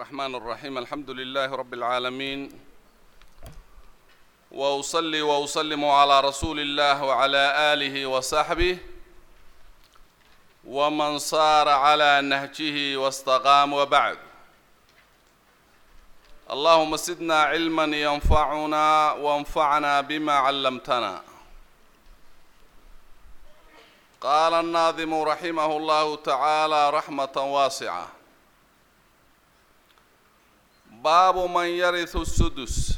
الرحمن الرحيم الحمد لله رب العالمين واصلي واسلم على رسول الله وعلى اله وصحبه ومن صار على نهجه واستقام وبعد اللهم زدنا علما ينفعنا وانفعنا بما علمتنا قال الناظم رحمه الله تعالى رحمه واسعه باب من يرث السدس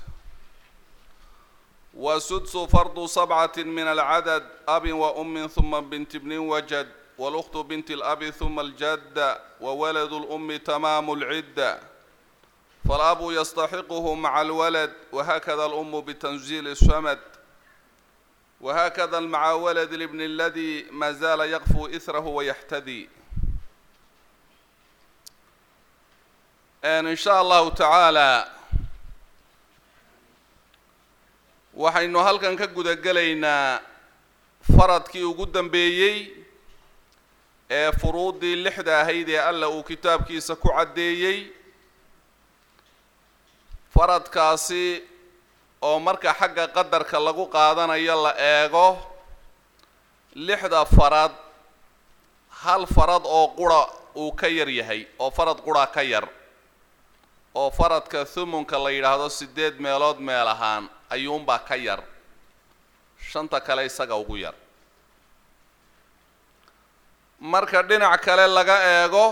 والسدس فرض سبعة من العدد أب وأم ثم بنت ابن وجد والأخت بنت الأب ثم الجد وولد الأم تمام العدة فالأب يستحقه مع الولد وهكذا الأم بتنزيل السمد وهكذا مع ولد الابن الذي ما زال يغفو إثره ويحتدي in sha allahu tacaalaa waxaynu halkan ka guda gelaynaa faradkii ugu dambeeyey ee furuuddii lixda ahayd ee alla uu kitaabkiisa ku caddeeyey faradkaasi oo marka xagga qadarka lagu qaadanayo la eego lixda farad hal farad oo qura uu ka yar yahay oo farad qura ka yar oo faradka thumunka la yidhaahdo siddeed meelood meel ahaan ayuunbaa ka yar shanta kale isaga ugu yar marka dhinac kale laga eego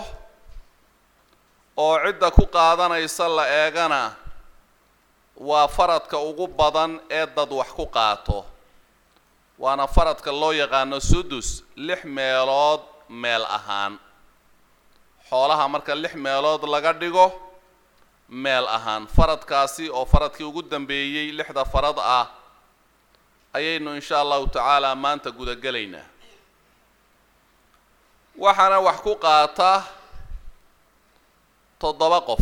oo cidda ku qaadanaysa la eegana waa faradka ugu badan ee dad wax ku qaato waana faradka loo yaqaano sudus lix meelood meel ahaan xoolaha marka lix meelood laga dhigo meel ahaan faradkaasi oo faradkii ugu dambeeyey lixda farad ah ayaynu insha allahu tacaala maanta gudagelaynaa waxaana wax ku qaata toddoba qof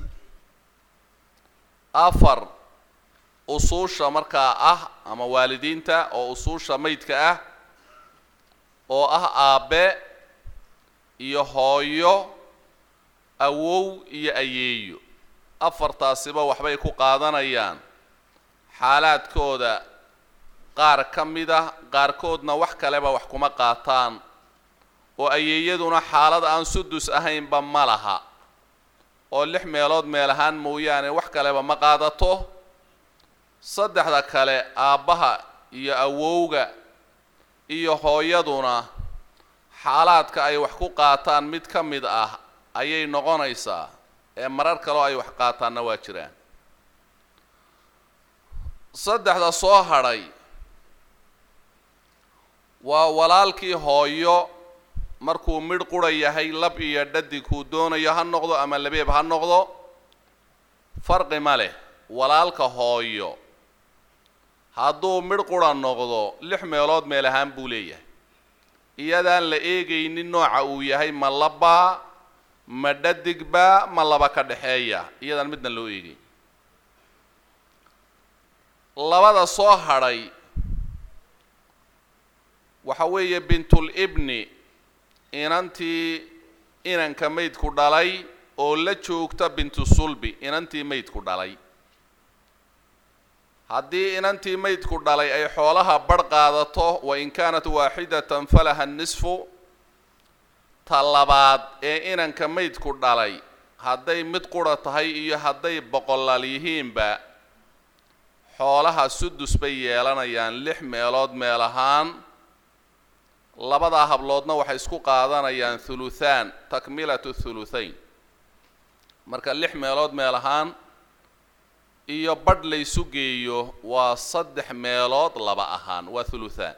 afar usuusha markaa ah ama waalidiinta oo usuusha maydka ah oo ah aabe iyo hooyo awow iyo ayeeyo afartaasiba waxbay ku qaadanayaan xaalaadkooda qaar ka mid ah qaarkoodna wax kaleba wax kuma qaataan oo ayeeyaduna xaalad aan sudus ahaynba ma laha oo lix meelood meel ahaan mooyaane wax kaleba ma qaadato saddexda kale aabbaha iyo awowga iyo hooyaduna xaalaadka ay wax ku qaataan mid ka mid ah ayay noqonaysaa ee marar kaleo ay wax qaataanna waa jiraan saddexda soo hadhay waa walaalkii hooyo markuu midh qura yahay lab iyo dhadig kuu doonayo ha noqdo ama labeeb ha noqdo farqi ma leh walaalka hooyo hadduu midh qura noqdo lix meelood meel ahaan buu leeyahay iyadaan la eegaynin nooca uu yahay ma labaa ma dhadigba ma laba ka dhexeeya iyadaan midna loo eegay labada soo hadhay waxa weeye bintul ibni inantii inanka maydku dhalay oo la joogta bintu sulbi inantii maydku dhalay haddii inantii maydku dhalay ay xoolaha barh qaadato wa in kaanat waaxidatan falaha nisfu ta labaad ee inanka maydku dhalay hadday mid qura tahay iyo hadday boqolaal yihiinba xoolaha sudus bay yeelanayaan lix meelood meel ahaan labadaa habloodna waxay isku qaadanayaan thuluthaan takmilatu thuluthayn marka lix meelood meel ahaan iyo badh laysu geeyo waa saddex meelood laba ahaan waa thuluthaan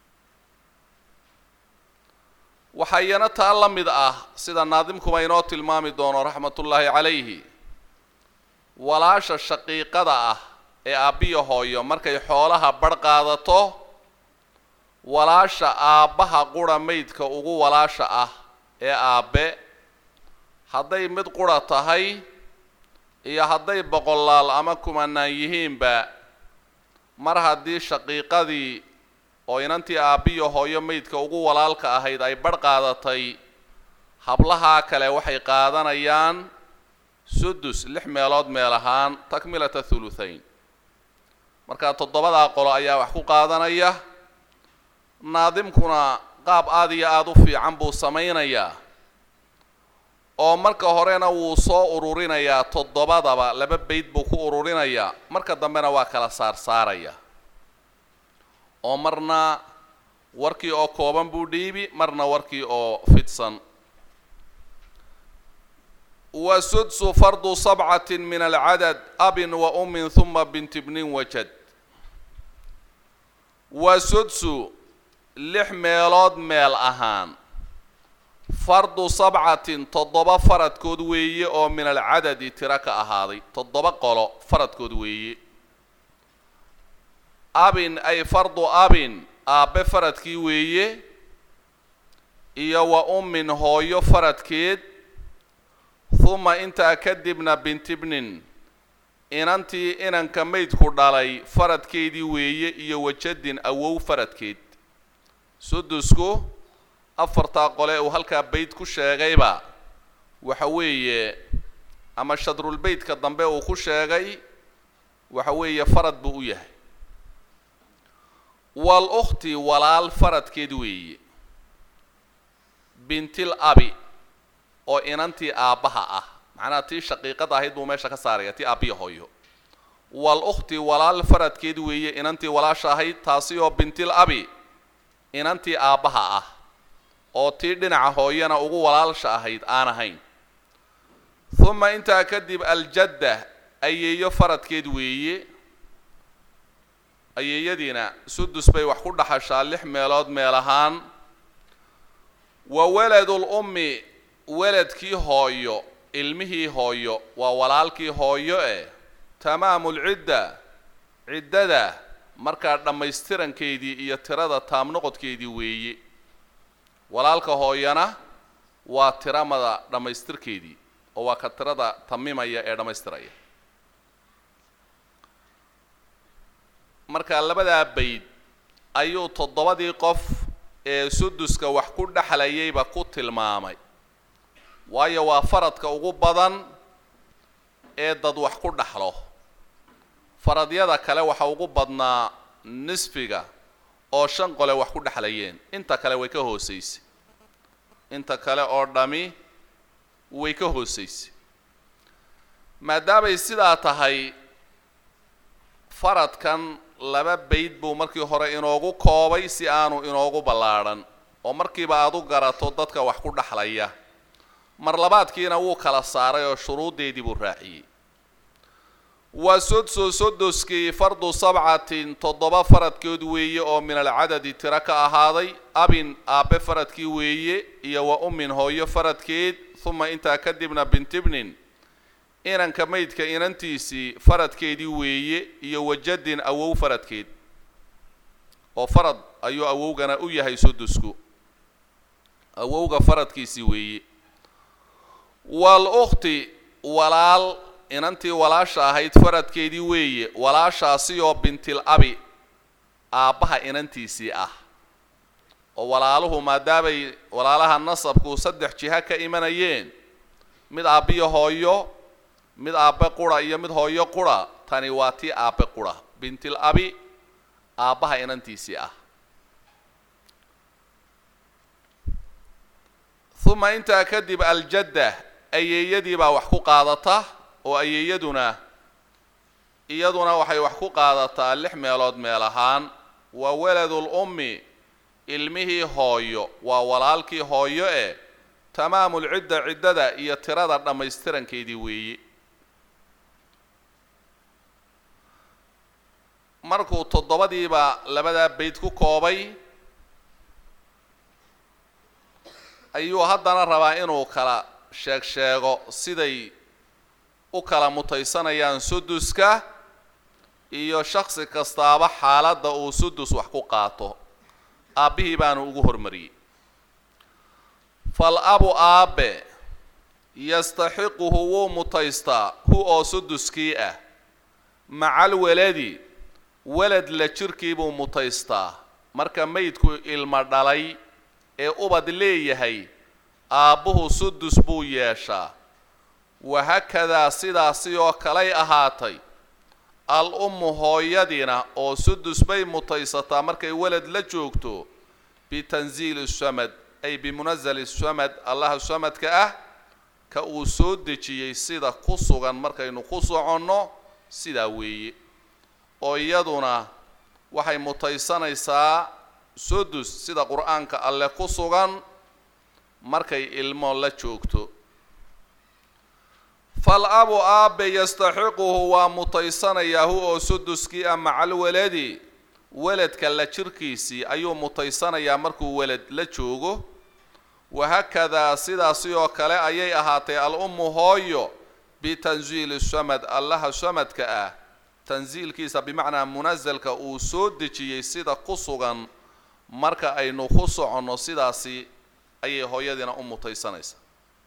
waxaa iyana taa la mid ah sida naadimkuba inoo tilmaami doono raxmatullaahi calayhi walaasha shaqiiqada ah ee aabbiya hooyo markay xoolaha barh qaadato walaasha aabbaha qura maydka ugu walaasha ah ee aabbe hadday mid qura tahay iyo hadday boqolaal ama kumanaan yihiinba mar haddii shaqiiqadii oo inantii aabbiyo hooyo maydka ugu walaalka ahayd ay barh qaadatay hablahaa kale waxay qaadanayaan sudus lix meelood meel ahaan takmilata thuluthayn marka toddobadaa qolo ayaa wax ku qaadanaya naadimkuna qaab aada iyo aada u fiican buu samaynayaa oo marka horena wuu soo ururinayaa toddobadaba laba bayd buu ku ururinayaa marka dambena waa kala saarsaaraya oo marna warkii oo kooban buu dhiibi marna warkii oo fidsan wa sudsu fardu sabcatin min alcadad abin wa ummin huma binti bnin wajad wa sudsu lix meelood meel ahaan fardu sabcatin toddoba faradkood weeye oo min alcadadi tiro ka ahaaday toddoba qolo faradkood weeye abin ay fardu abin aabbe faradkii weeye iyo wa ummin hooyo faradkeed huma intaa kadibna bintibnin inantii inanka maydku dhalay faradkeedii weeye iyo wajadin awow faradkeed sudusku afartaa qole uu halkaa bayd ku sheegayba waxa weeye ama shadrulbeytka dambe uu ku sheegay waxa weeye farad buu u yahay wal ukhti walaal faradkeed weeye bintil abi oo inantii aabbaha ah macnaha tii shaqiiqada ahayd buu meesha ka saaraya tii aabbiya hooyo wal ukhti walaal faradkeed weeye inantii walaasha ahayd taasi oo bintil abi inantii aabbaha ah oo tii dhinaca hooyana ugu walaalsha ahayd aan ahayn huma intaa kadib aljadda ayeeyo faradkeed weeye ayeeyadiina sudus bay wax ku dhaxashaa lix meelood meel ahaan wa waladul ummi weladkii hooyo ilmihii hooyo waa walaalkii hooyo eh tamaamulcidda ciddada markaa dhammaystirankeedii iyo tirada taamnoqodkeedii weeye walaalka hooyana waa tiramada dhammaystirkeedii oo waa ka tirada tamimaya ee dhammaystiraya marka labadaa bayd ayuu toddobadii qof ee suduska wax ku dhexlayayba ku tilmaamay waayo waa faradka ugu badan ee dad wax ku dhaxlo faradyada kale waxa ugu badnaa nisfiga oo shan qole wax ku dhexlayeen inta kale way ka hoosaysay inta kale oo dhami way ka hoosaysay maadaamay sidaa tahay faradkan laba bayd buu markii hore inoogu koobay si aanu inoogu ballaadhan oo markiiba aad u garato dadka wax ku dhexlaya mar labaadkiina wuu kala saaray oo shuruuddeedii buu raaciyey waa sodso sodoskii fardu sabcatin toddoba faradkood weeye oo min alcadadi tiro ka ahaaday abin aabbe faradkii weeye iyo wa ummin hooyo faradkeed huma intaa kadibna bintibnin inanka maydka inantiisii faradkeedii weeye iyo wajadin awow faradkeed oo farad ayuu awowgana u yahay sudusku awowga faradkiisii weeye wal ukhti walaal inantii walaasha ahayd faradkeedii weeye walaashaasi oo bintil abi aabbaha inantiisii ah oo walaaluhu maadaamay walaalaha nasabku saddex jiha ka imanayeen mid aabbiyo hooyo mid aabbe qura iyo mid hooyo qura tani waa tii aabbe qura bintil abi aabbaha inantiisii ah uma intaa kadib aljadda ayeeyadii baa wax ku qaadata oo ayeeyaduna iyaduna waxay wax ku qaadataa lix meelood meel ahaan waa waladul ummi ilmihii hooyo waa walaalkii hooyo eh tamaamul cidda ciddada iyo tirada dhammaystirankeedii weeye markuu toddobadiiba labadaa bayd ku koobay ayuu haddana rabaa inuu kala sheeg sheego siday u kala mutaysanayaan suduska iyo shaksi kastaaba xaaladda uu sudus wax ku qaato aabbihii baanu ugu hormariyey fal abu aabbe yastaxiquhu wuu mutaystaa hu oo suduskii ah macal weladi welad la jirkiibuu mutaystaa marka maydku ilmo dhalay ee ubad leeyahay aabbuhu sudus buu yeeshaa wahakadaa sidaasi oo kalay ahaatay al ummu hooyadiina oo sudus bay mutaysataa markay welad la joogto bitanziili samad ay bimunazali samad allaha samadka ah ka uu soo dejiyey sida ku sugan markaynu ku soconno sidaa weeye oo iyaduna waxay mutaysanaysaa sudus sida qur-aanka alle ku sugan markay ilmo la joogto fal abu aabe yastaxiquhu waa mutaysanayaa hu oo suduskii ah macal waladi weladka la jirkiisii ayuu mutaysanayaa markuu welad la joogo wahakadaa sidaasi oo kale ayay ahaatay al ummu hooyo bitanziili samad allaha samadka ah tansiilkiisa bimacnaa munasalka uu soo dejiyey sida ku sugan marka aynu ku soconno sidaasi ayay hooyadiina u mutaysanaysaa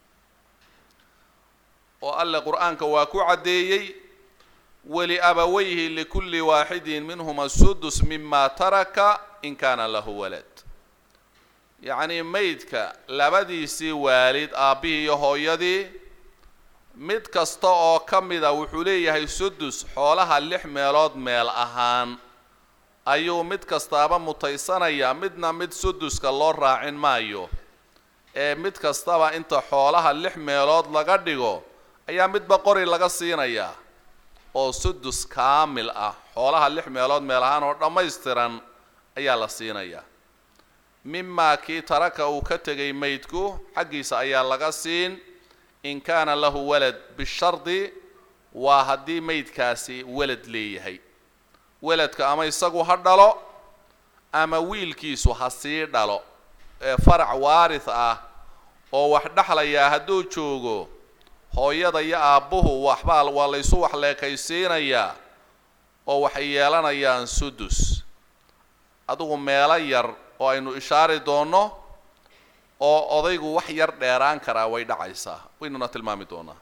oo alle qur-aanka waa ku caddeeyey waliabawayhi likulli waaxidin minhuma sudus mima taraka in kaana lahu walad yacnii maydka labadiisii waalid aabbihii iyo hooyadii mid kasta oo ka mida wuxuu leeyahay sudus xoolaha lix meelood meel ahaan ayuu mid kastaaba mutaysanayaa midna mid suduska loo raacin maayo ee mid kastaba inta xoolaha lix meelood laga dhigo ayaa midba qori laga siinayaa oo sudus kaamil ah xoolaha lix meelood meel ahaan oo dhammaystiran ayaa la siinayaa mimaa kii taraka uu ka tegay maydku xaggiisa ayaa laga siin in kaana lahu walad bishardi waa haddii maydkaasi welad leeyahay weladka ama isagu ha dhalo ama wiilkiisu ha sii dhalo ee farac waaris ah oo wax dhexlayaa hadduu joogo hooyada iyo aabbuhu waxbaa waa laysu wax leekaysiinayaa oo waxay yeelanayaan sudus adigu meelo yar oo aynu ishaari doonno oo odaygu wax yar dheeraan karaa way dhacaysaa waynuna tilmaami doonaa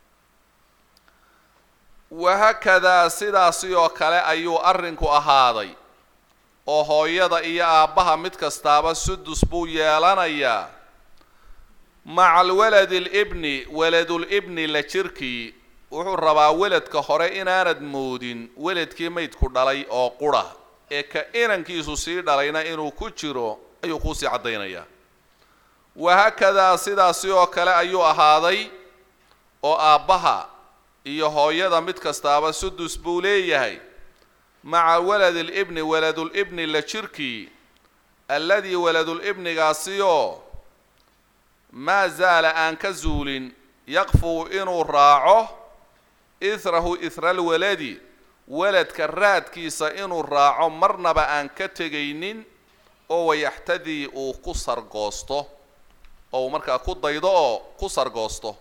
wahakadaa sidaasi oo kale ayuu arrinku ahaaday oo hooyada iyo aabbaha mid kastaaba sudus buu yeelanayaa maca alwaladi alibni waladulibni la jirkii wuxuu rabaa weladka hore inaanad moodin weladkii maydku dhalay oo qura ee ka inankiisu sii dhalayna inuu ku jiro ayuu kuusii caddaynayaa wahakadaa sidaasi oo kale ayuu ahaaday oo aabbaha iyo hooyada mid kastaaba sudus buu leeyahay maca waladi alibni waladulibni la jirkii alladii waladulibnigaasioo maa zaala aan ka zuulin yaqfuu inuu raaco ithrahu ithra alwaladi waladka raadkiisa inuu raaco marnaba aan ka tegaynin oo wayaxtadii uu ku sargoosto oo uu markaa ku daydo oo ku sargoosto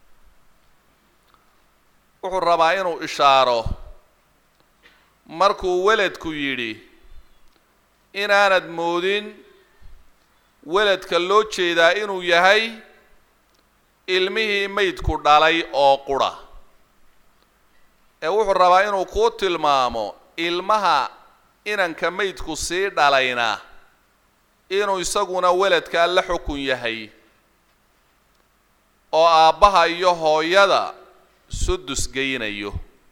wuxuu rabaa inuu ishaaro markuu weladku yidhi inaanad moodin weladka loo jeedaa inuu yahay ilmihii maydku dhalay oo qura ee wuxuu rabaa inuu kuu tilmaamo ilmaha inanka maydku sii dhalayna inuu isaguna weladkaa la xukun yahay oo aabbaha iyo hooyada sudus geynayo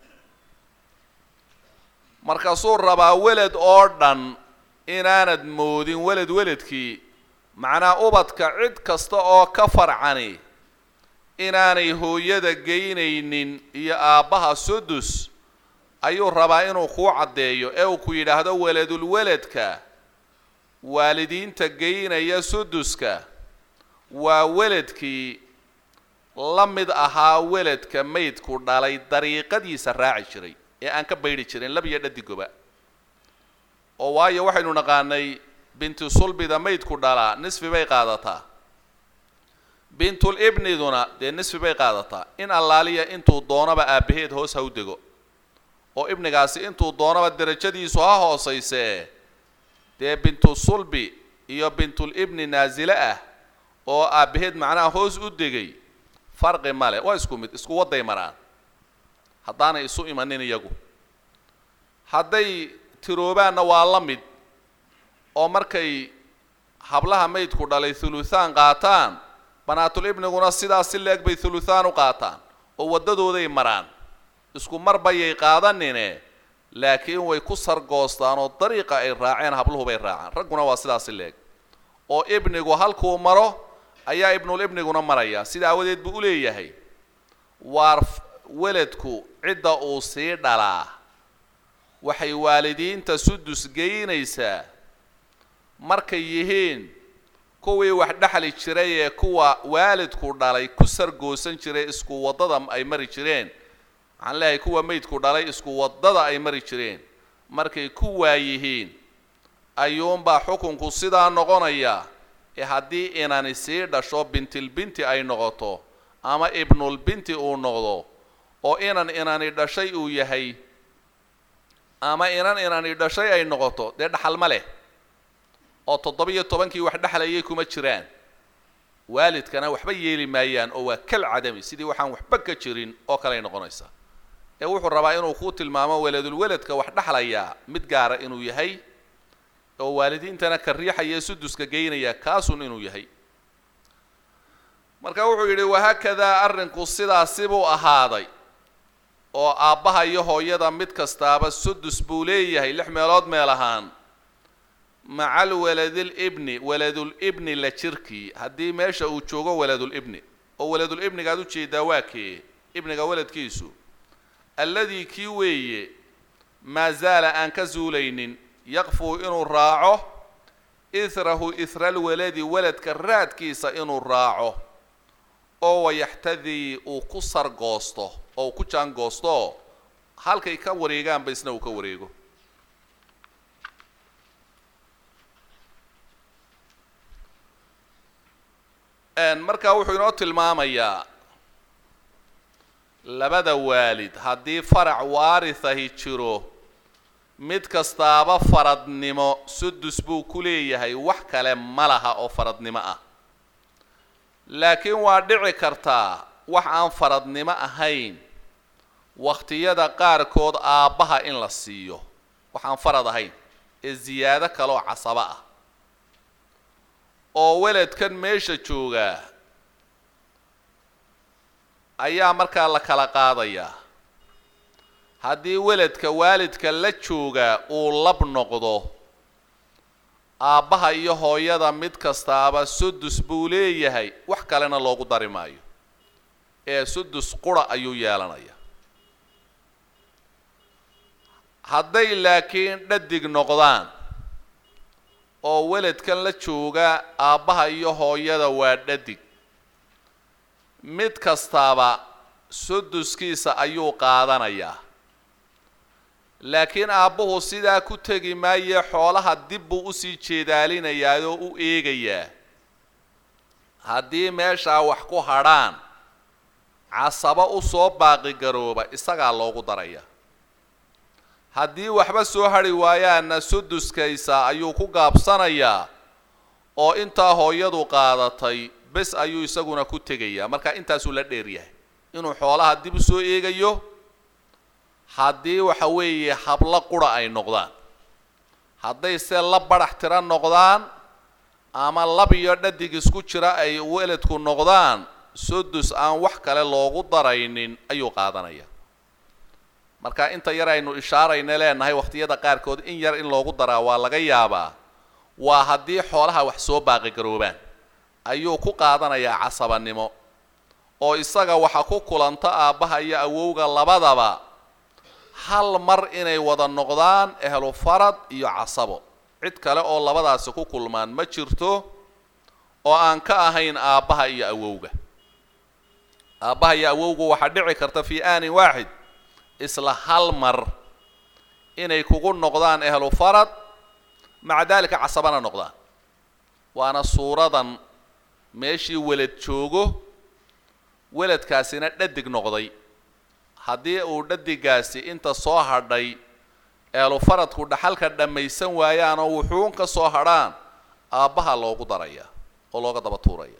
markaasuu rabaa welad oo dhan inaanad moodin welad weladkii macnaa ubadka cid kasta oo ka farcani inaanay hooyada geynaynin iyo aabbaha sudus ayuu rabaa inuu kuu caddeeyo ee uu ku yidhaahdo weladulweladka waalidiinta geynaya suduska waa weladkii la mid ahaa weladka maydku dhalay dariiqadiisa raaci jiray ee aan ka baydhi jirin labiyo dhadigoba oo waayo waxaynu naqaanay bintu sulbida maydku dhalaa nisfi bay qaadataa bintul ibniduna dee nisfi bay qaadataa in allaaliya intuu doonaba aabbaheed hoos ha u dego oo ibnigaasi intuu doonaba derajadiisu ha hoosaysee dee bintu sulbi iyo bintul ibni naasile ah oo aabbaheed macnaha hoos u degay farqi male waa isku mid isku wadday maraan haddaanay isu imanin iyagu hadday tiroobaanna waa la mid oo markay hablaha maydku dhalay thuluthaan qaataan banaatul ibniguna sidaas si leeg bay thuluthaan u qaataan oo waddadooday maraan isku mar bayay qaadanine laakiin way ku sargoostaan oo dariiqa ay raaceen habluhu bay raacaan ragguna waa sidaasi leeg oo ibnigu halkuu maro ayaa ibnul ibniguna maraya sida aawadeed buu u leeyahay waar weladku cidda uu sii dhalaa waxay waalidiinta sudus geynaysaa markay yihiin kuwii wax dhexli jiray ee kuwa waalidku dhalay ku sargoosan jiray isku waddada ay mari jireen waxaan leeyahay kuwa meydku dhalay isku waddada ay mari jireen markay ku waayihiin ayuunbaa xukunku sidaa noqonaya ee haddii inani sii dhasho bintilbinti ay noqoto ama ibnulbinti uu noqdo oo inan inani dhashay uu yahay ama inan inani dhashay ay noqoto dee dhaxal ma leh oo toddoba-iyo tobankii wax dhexlayay kuma jiraan waalidkana waxba yeeli maayaan oo waa kal cadami sidii waxaan waxba ka jirin oo kaley noqonaysa ee wuxuu rabaa inuu kuu tilmaamo weladulweladka wax dhexlayaa mid gaara inuu yahay oo waalidiintana ka riixaya suduska geynaya kaasun inuu yahay marka wuxuu yidhi wahaakadaa arrinku sidaasi buu ahaaday oo aabbaha iyo hooyada mid kastaaba sudus buu leeyahay lix meelood meel ahaan macal waladilibni waladulibni la jirkii haddii meesha uu joogo waladulibni oo waladulibniga aad ujeedaa waa kee ibniga waladkiisu alladii kii weeye maa zaala aan ka zuulaynin yaqfuu inuu raaco ihrahu ihraalwaladi waladka raadkiisa inuu raaco oo wayaxtadii uu ku sargoosto oo uu ku jaangoosto halkay ka wareegaanba isna uu ka wareego markaa wuxuu inoo tilmaamayaa labada waalid haddii farac waarihahi jiro mid kastaaba faradnimo sudus buu ku leeyahay wax kale ma laha oo faradnimo ah laakiin waa dhici kartaa wax aan faradnimo ahayn wakhtiyada qaarkood aabbaha in la siiyo wax aan farad ahayn ee ziyaado kaleoo casabo ah oo weladkan meesha joogaa ayaa markaa la kala qaadayaa haddii weladka waalidka la joogaa uu lab noqdo aabbaha iyo hooyada mid kastaaba sudus buu leeyahay wax kalena loogu dari maayo ee sudus qura ayuu yeelanaya hadday laakiin dhadig noqdaan oo weladkan la jooga aabbaha iyo hooyada waa dhadig mid kastaaba suduskiisa ayuu qaadanayaa laakiin aabbuhu sidaa ku tegi maaye xoolaha dib buu usii jeedaalinayaa oo u eegayaa haddii meeshaa wax ku hadrhaan casabo usoo baaqigarooba isagaa loogu daraya haddii waxba soo hadhi waayaanna suduskaysa ayuu ku gaabsanayaa oo intaa hooyadu qaadatay bes ayuu isaguna ku tegayaa marka intaasuu la dheer yahay inuu xoolaha dib usoo eegayo haddii waxa weeye hablo qura ay noqdaan hadday se la badhax tira noqdaan ama lab iyo dhadig isku jira ay weladku noqdaan sudus aan wax kale loogu daraynin ayuu qaadanaya marka inta yar aynu ishaarayna leenahay wakhtiyada qaarkood in yar in loogu daraa waa laga yaabaa waa haddii xoolaha wax soo baaqigaroobaan ayuu ku qaadanayaa casabanimo oo isaga waxa ku kulanta aabbaha iyo awowga labadaba hal mar inay wada noqdaan ehlu farad iyo casabo cid kale oo labadaasi ku kulmaan ma jirto oo aan ka ahayn aabbaha iyo awowga aabbaha iyo awowgu waxaa dhici karta fii aanin waaxid isla hal mar inay kugu noqdaan ehlu farad maca daalika casabana noqdaan waana suuradan meeshii welad joogo weladkaasina dhadig noqday haddii uu dhadigaasi inta soo hadhay eelu faradku dhaxalka dhammaysan waayaanoo wuxuun ka soo hadhaan aabbaha loogu daraya oo looga daba tuuraya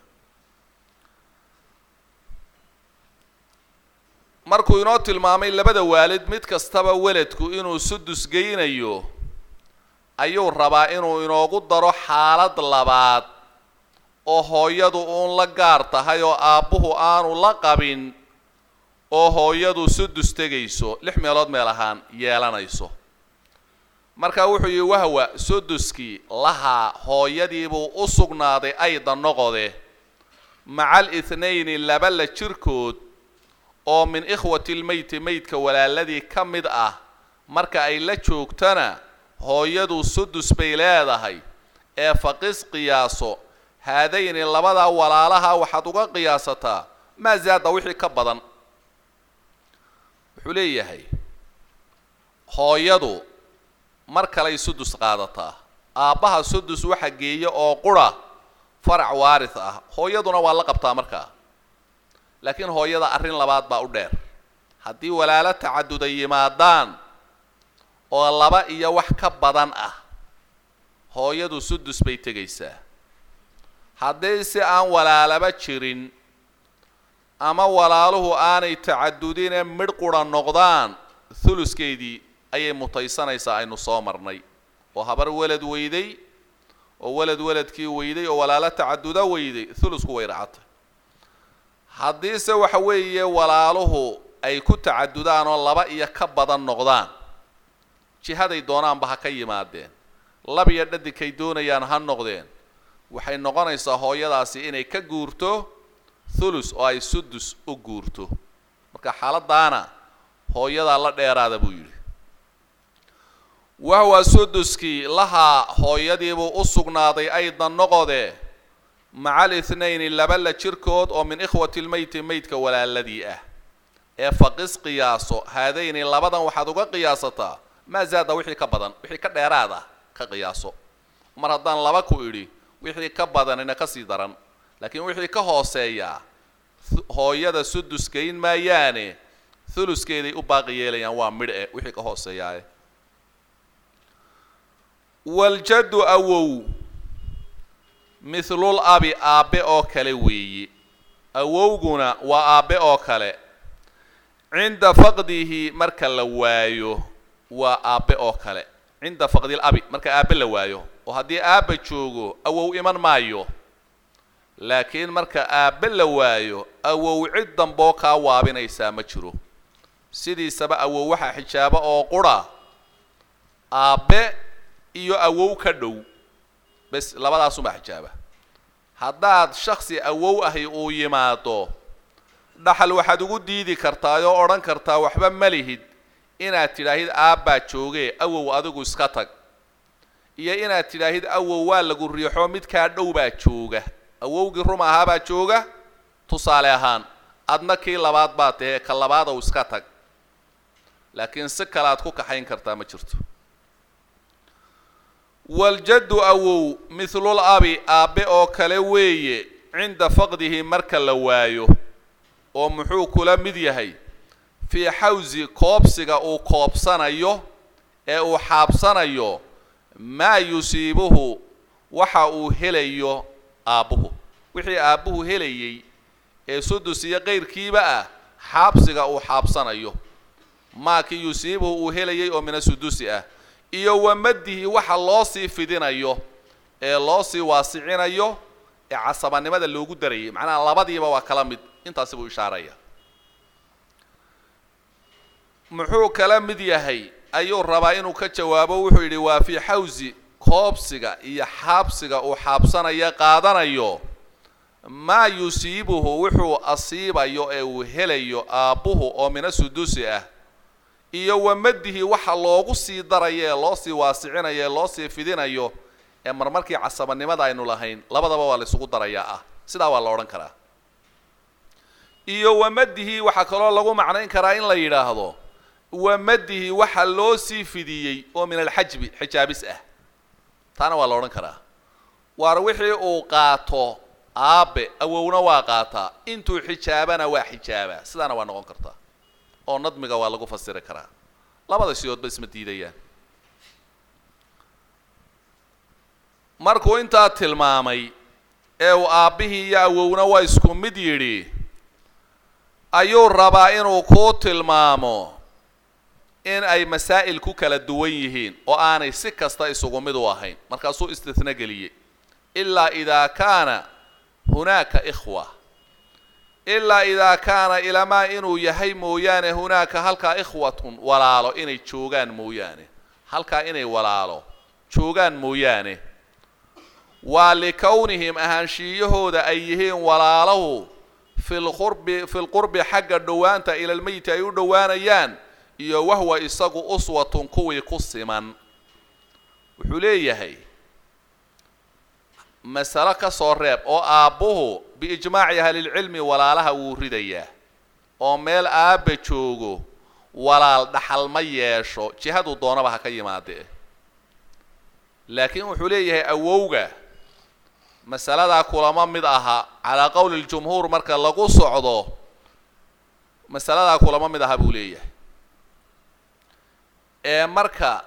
markuu inoo tilmaamay labada waalid mid kastaba weladku inuu sudus geynayo ayuu rabaa inuu inoogu daro xaalad labaad oo hooyadu uun la gaar tahay oo aabbuhu aanu la qabin oo hooyadu sudus tegayso lix meelood meel ahaan yeelanayso marka wuxuu yihi wahwa suduskii lahaa hooyadiibuu u sugnaaday ayda noqode maca alithnayni laba la jirkood oo min ikhwati lmeyti meydka walaaladii ka mid ah marka ay la joogtana hooyadu sudus bay leedahay ee faqis qiyaaso haadayni labadaa walaalaha waxaad uga qiyaasataa maa zaada wixii ka badan wuxuu leeyahay hooyadu mar kaley sudus qaadataa aabbaha sudus waxa geeya oo qura farac waaris ah hooyaduna waa la qabtaa markaa laakiin hooyada arrin labaad baa u dheer haddii walaalo tacaduda yimaadaan oo laba iyo wax ka badan ah hooyadu sudus bay tegaysaa haddii si aan walaalaba jirin ama walaaluhu aanay tacadudine midh qura noqdaan huluskeedii ayay mutaysanaysaa aynu soo marnay oo habar welad weyday oo welad weladkii weyday oo walaalo tacaduda weyday hulusku way racatay haddiise waxa weeye walaaluhu ay ku tacadudaan oo laba iyo ka badan noqdaan jihaday doonaanba ha ka yimaadeen lab iyo dhadinkay doonayaan ha noqdeen waxay noqonaysaa hooyadaasi inay ka guurto thulus oo ay sudus u guurto marka xaaladaana hooyadaa la dheeraada buu yidhi wahwa suduskii lahaa hooyadiibuu u sugnaaday aydan noqode maca alithnayni laba la jirkood oo min ikhwati lmeyti meydka walaaladii ah ee faqis qiyaaso haadayni labadan waxaad uga qiyaasataa maa zaada wixii ka badan wixii ka dheeraad ah ka qiyaaso mar haddaan laba ku idhi wixii ka badanina ka sii daran laakiin wixii ka hooseeyaa hooyada sudus geyn maayaane huluskeeday u baaqi yeelayaan waa midh e wixii ka hooseeyaaye waljaddu awow mithlul abi aabbe oo kale weeye awowguna waa aabbe oo kale cinda faqdihi marka la waayo waa aabbe oo kale cinda faqdil abi marka aabbe la waayo oo haddii aabba joogo awow iman maayo laakiin marka aabbe la waayo awow cid damboo kaa waabinaysaa ma jiro sidiisaba awow waxaa xijaaba oo qura aabbe iyo awow ka dhow bes labadaasumaa xijaaba haddaad shaksi awow ahi uu yimaado dhaxal waxaad ugu diidi kartaa oo odhan kartaa waxba ma lihid inaad tidhaahid aabbaa joogee awow adigu iska tag iyo inaad tidhaahid awow waa lagu riixo midkaa dhow baa jooga awowgii rum ahaabaa jooga tusaale ahaan adna kii labaad baa tahee ka labaadow iska tag laakiin si kale aad ku kaxayn kartaa ma jirto waljaddu awow mithlul abi aabbe oo kale weeye cinda faqdihi marka la waayo oo muxuu kula mid yahay fii xawsi koobsiga uu koobsanayo ee uu xaabsanayo maa yusiibuhu waxa uu helayo aabbuhu wixii aabbuhu helayay ee sudus iyo qayrkiiba ah xaabsiga uu xaabsanayo maakii yusiibuhu uu helayay oo mina sudusi ah iyo wamadihi waxa loo sii fidinayo ee loo sii waasicinayo ee casabanimada loogu darayay macnaha labadiiba waa kala mid intaasi buu ishaaraya muxuu kala mid yahay ayuu rabaa inuu ka jawaabo wuxuu yidhi waa fii xawsi koobsiga iyo xaabsiga uu xaabsanaya qaadanayo maa yusiibuhu wuxuu asiibayo ee uu helayo aabbuhu oo mina sudusi ah iyo wamadihi waxa loogu sii darayo ee loo sii waasicinayo ee loo sii fidinayo ee marmarkii casabanimada aynu lahayn labadaba waa la isugu darayaa ah sidaa waa la odhan karaa iyo wamadihi waxaa kaloo lagu macnayn karaa in la yidhaahdo wamadihi waxa loo sii fidiyey oo min alxajbi xijaabis ah taana waa la odhan karaa waar wixii uu qaato aabe awowna waa qaataa intuu xijaabana waa xijaabaa sidaana waa noqon kartaa oo nadmiga waa lagu fasiri karaa labada sidoodba isma diidayaan markuu intaa tilmaamay ee uu aabbihii iyo awowna waa isku mid yidhi ayuu rabaa inuu kuu tilmaamo in ay masaa'il ku kala duwan yihiin oo aanay si kasta isugu mid u ahayn markaasuu istithna geliyey ilaa idaa kaana hunaaka ikhwa ilaa idaa kaana ilamaa inuu yahay mooyaane hunaaka halkaa ikhwatun walaalo inay joogaan mooyaane halkaa inay walaalo joogaan mooyaane waa likownihim ahaanshiiyahooda ay yihiin walaalahu fi lqurbi fi lqurbi xagga dhowaanta ilalmeyti ay u dhowaanayaan iyo wahwa isagu uswatun kuwii ku siman wuxuu leeyahay masalo ka soo reeb oo aabbuhu biijmaaci ahlilcilmi walaalaha wuu ridayaa oo meel aabba joogo walaal dhaxal ma yeesho jihaduu doonaba ha ka yimaadee laakiin wuxuu leeyahay awowga masaladaa kulama mid aha calaa qowli ljumhuur marka lagu socdo masaladaa kulama mid aha buu leeyahay ee marka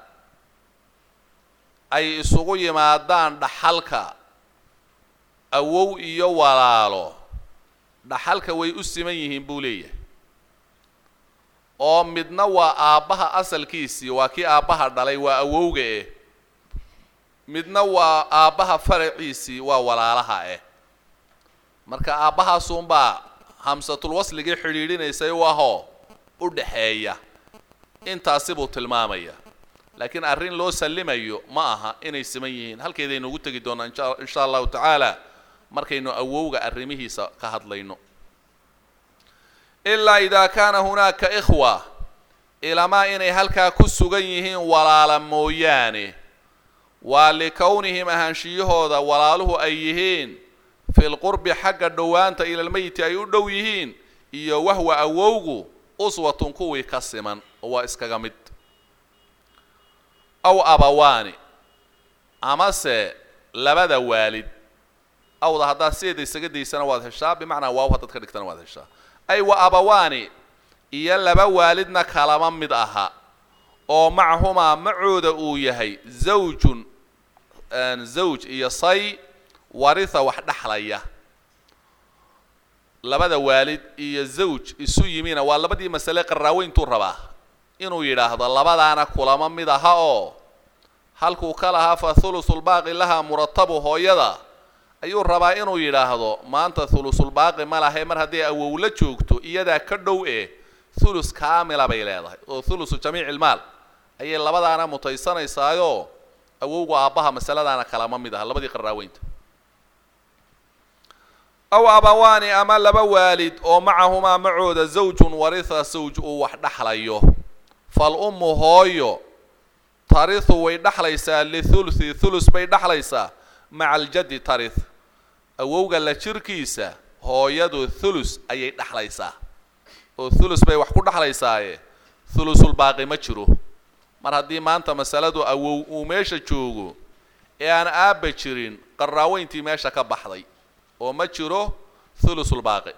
ay isugu yimaadaan dhaxalka awow iyo walaalo dhaxalka way u siman yihiin buu leeyahay oo midna waa aabbaha asalkiisii waa kii aabbaha dhalay waa awowga eh midna waa aabbaha faraciisii waa walaalaha eh marka aabbahaasunbaa hamsatul wasligii xidhiidhinaysay u ahoo u dhaxeeya intaasi buu tilmaamaya laakiin arrin loo sallimayo ma aha inay siman yihiin halkeedaynu ugu tegi doonaa insha insha allahu tacaala markaynu awowga arrimihiisa ka hadlayno ilaa idaa kaana hunaaka ikhwa ilamaa inay halkaa ku sugan yihiin walaala mooyaane waa likownihim ahaanshiyahooda walaaluhu ay yihiin fi lqurbi xagga dhowaanta ilalmeyti ay u dhow yihiin iyo wahwa awowgu uswatun kuwii ka siman oo waa iskaga mid aw abawaani amase labada waalid awda haddaad sideeda isaga daysana waad heshaa bimacnaa waaw haddaad ka dhigtana waad heshaa ay wa abawaani iyo laba waalidna kalama mid aha oo macahumaa macooda uu yahay zawjun zawj iyo say waritha wax dhexlaya labada waalid iyo zawj isu yimina waa labadii masale qaraaweyntuu rabaa inuu yidhaahdo labadaana kulama mid aha oo halkuu ka lahaa fa thulusulbaaqi laha muratabu hooyada ayuu rabaa inuu yidhaahdo maanta thulusulbaaqi ma lahe mar hadday awowla joogto iyadaa ka dhow eh thulus kaamila bay leedahay oo thulusu jamiici ilmaal ayay labadaana mutaysanaysaayoo awowga aabbaha masaladaana kalama mid aha labadii qaraaweynta aw abawaani ama laba waalid oo macahumaa macooda zawjun waritha sawj uu wax dhexlayo fal ummu hooyo tarihu way dhexlaysaa lithuluthi thulus bay dhexlaysaa maca aljaddi tarith awowga la jirkiisa hooyadu thulus ayay dhexlaysaa oo thulus bay wax ku dhexlaysaaye thulusulbaaqi ma jiro mar haddii maanta masaladu awow uu meesha joogo ee aan aabba jirin qaraaweyntii meesha ka baxday oo ma jiro thulusulbaaqi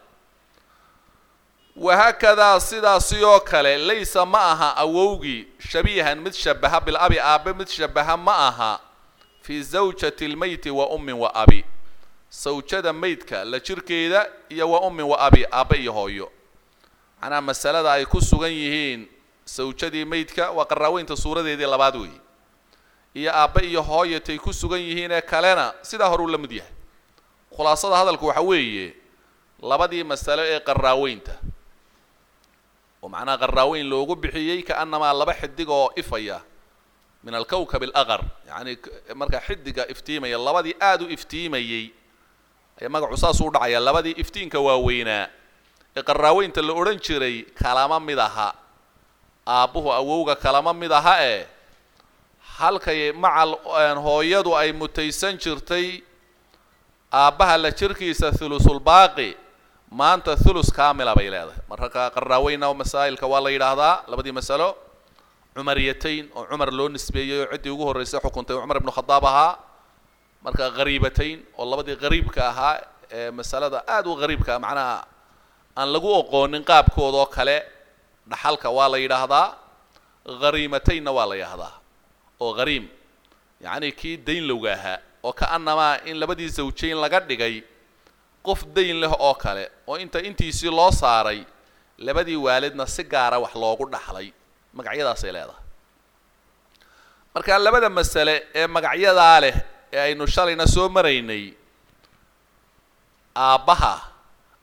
wahaakadaa sidaasi oo kale laysa ma aha awowgii shabiihan mid shabaha bilabi aabe mid shabaha ma aha fii zawjati lmeyti wa ummin wa abi sawjada meydka la jirkeeda iyo wa ummin wa abi aabe iyo hooyo macnaha masalada ay ku sugan yihiin sawjadii meydka waa qaraaweynta suuradeedii labaad weeye iyo aabbe iyo hooyatay ku sugan yihiin ee kalena sidaa hore uu la mid yahay khulaasada hadalku waxa weeye labadii masalo ee qaraaweynta oo macnaha qaraaweyn loogu bixiyey kaanamaa laba xidig oo ifaya min alkawkab alaqar yacni markaa xidiga iftiimaya labadii aada u iftiimayey ayaa magacu saas u dhacaya labadii iftiinka waaweynaa ee qaraaweynta la odhan jiray kalama mid aha aabbuhu awowga kalama mid aha ee halkay macal hooyadu ay mutaysan jirtay aabbaha la jirkiisa thulusulbaaqi maanta thulus kaamila bay leedahay marka qaraaweynna masaa'ilka waa la yidhaahdaa labadii masalo cumariyatayn oo cumar loo nisbeeyey oo ciddii ugu horreysay xukuntay cumar ibnu khadaab ahaa marka hariibatayn oo labadii hariibka ahaa ee masalada aada u hariibka macnaha aan lagu oqoonin qaabkooda oo kale dhaxalka waa la yidhaahdaa hariimataynna waa la yidhaahdaa oo hariim yacni kii dayn lowga ahaa oo ka-anamaa in labadii zawjayn laga dhigay qof dayn leh oo kale oo inta intiisii loo saaray labadii waalidna si gaara wax loogu dhaxlay magacyadaasay leedahay marka labada masale ee magacyadaa leh ee aynu shalayna soo maraynay aabbaha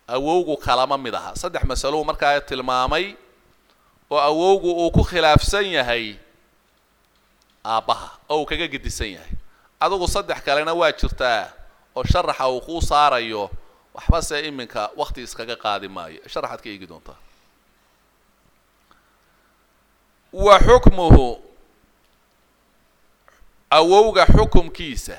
awowgu kalama mid aha saddex masalou markaa tilmaamay oo awowgu uu ku khilaafsan yahay aabbaha oo uu kaga gedisan yahay adigu saddex kalena waa jirtaa oo sharaxa uu kuu saarayo waxba se iminka wakti iskaga qaadi maayo sharaxaad ka eegi doontaa wa xukmuhu awowga xukumkiisa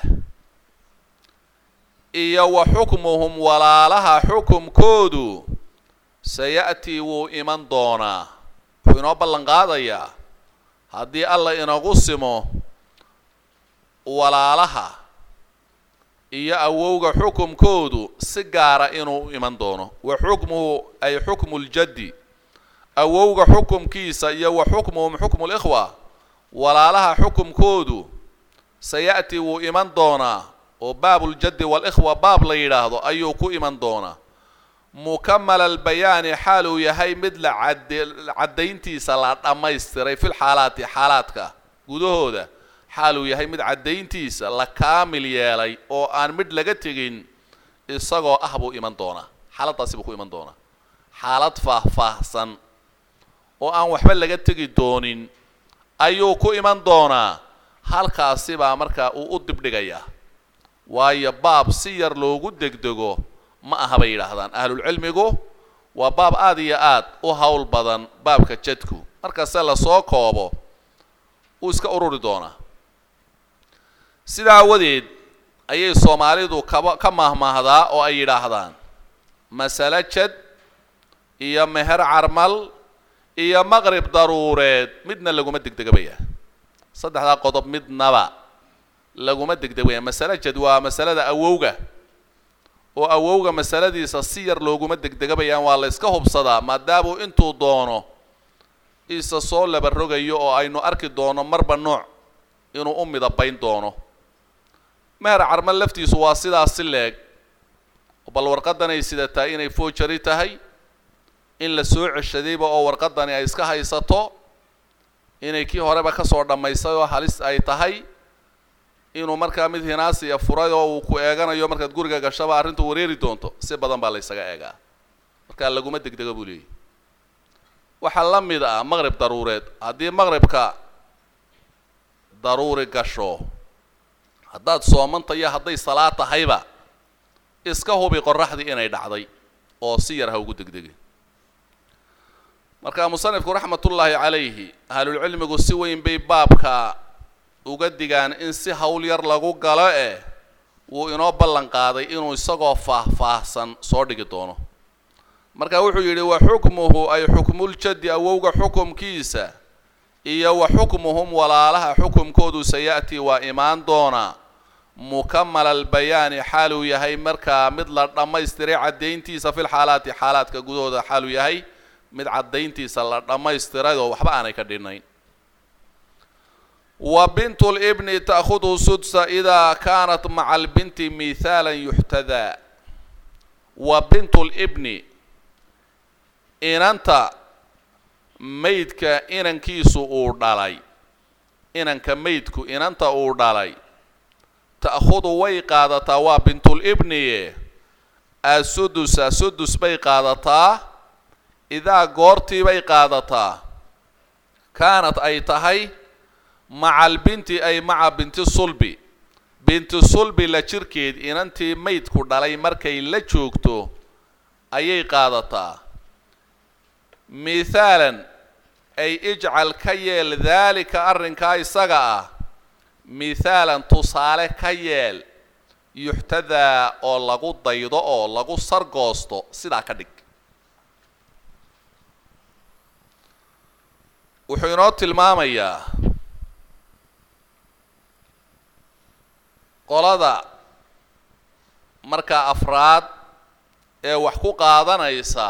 iyo wa xukmuhum walaalaha xukumkoodu saya'tii wuu iman doonaa wuxuu inoo ballan qaadayaa haddii alla inagu simo walaalaha iyo awowga xukumkoodu si gaara inuu iman doono wa xukmuhu ay xukmu ljaddi awowga xukumkiisa iyo wa xukmuhum xukmu likhwa walaalaha xukumkoodu saya'tii wuu iman doonaa oo baabuljaddi walikhwa baab la yidhaahdo ayuu ku iman doonaa mukamala albayaani xaal uu yahay mid la cadde caddayntiisa la dhammaystiray fil xaalaati xaalaadka gudahooda xaal uu yahay mid caddayntiisa la kaamil yeelay oo aan midh laga tegin isagoo ah buu iman doonaa xaaladdaasi buu ku iman doonaa xaalad faah-faahsan oo aan waxba laga tegi doonin ayuu ku iman doonaa halkaasi baa markaa uu u dibdhigayaa waayo baab si yar loogu degdego ma aha bay yidhaahdaan ahlulcilmigu waa baab aada iyo aad u howl badan baabka jadku markase lasoo koobo uu iska ururi doonaa sidaa awadeed ayay soomaalidu kaba ka mahmaahdaa oo ay yidhaahdaan masale jad iyo meher carmal iyo maqrib daruureed midna laguma degdegabaya saddexdaa qodob midnaba laguma degdegaya masale jad waa masalada awowga oo awowga masaladiisa si yar looguma degdegabayaan waa la yska hubsadaa maadaamuu intuu doono isa soo labarogayo oo aynu arki doono marba nooc inuu u midabayn doono meher carmal laftiisu waa sidaas si leeg bal warqadanay sidataa inay foojari tahay in la soo ceshadayba oo warqadani ay iska haysato inay kii horeba kasoo dhammaysay oo halis ay tahay inuu markaa mid hinaasiya furay oo uu ku eeganayo markaad guriga gashaba arrintu wareeri doonto si badan baa la ysaga eegaa markaa laguma degdego buu leeyahy waxaa la mid ah maqrib daruureed haddii maqribka daruuri gasho haddaad soomanta iyo hadday salaad tahayba iska hubi qoraxdii inay dhacday oo si yar ha ugu degdegin marka musanifku raxmatullaahi calayhi ahlulcilmigu si weyn bay baabka uga digaan in si hawl yar lagu galo eh wuu inoo ballan qaaday inuu isagoo faah-faahsan soo dhigi doono marka wuxuu yidhi wa xukmuhu ay xukmuljaddi awowga xukumkiisa iyo wa xukmuhum walaalaha xukumkoodu saya'tii waa imaan doonaa mukamala albayaani xaaluu yahay markaa mid la dhammaystiray caddayntiisa fil xaalaati xaalaadka gudahooda xaaluu yahay mid caddayntiisa la dhammaystiray oo waxba aanay ka dhinayn wa bintu libni ta'khudu sudsa idaa kaanat maca albinti mihaalan yuxtadaa wa bintu libni inanta maydka inankiisu uu dhalay inanka maydku inanta uu dhalay ta'khudu way qaadataa waa bintulibniye asudusa sudus bay qaadataa idaa goortii bay qaadataa kaanad ay tahay maca albinti ay maca binti sulbi binti sulbi la jirkeed inantii maydku dhalay markay la joogto ayay qaadataa mithaalan ay ijcal ka yeel daalika arrinkaa isaga ah mithaalan tusaale ka yeel yuxtadaa oo lagu daydo oo lagu sargoosto sidaa ka dhig wuxuu inoo tilmaamayaa qolada markaa afraad ee wax ku qaadanaysa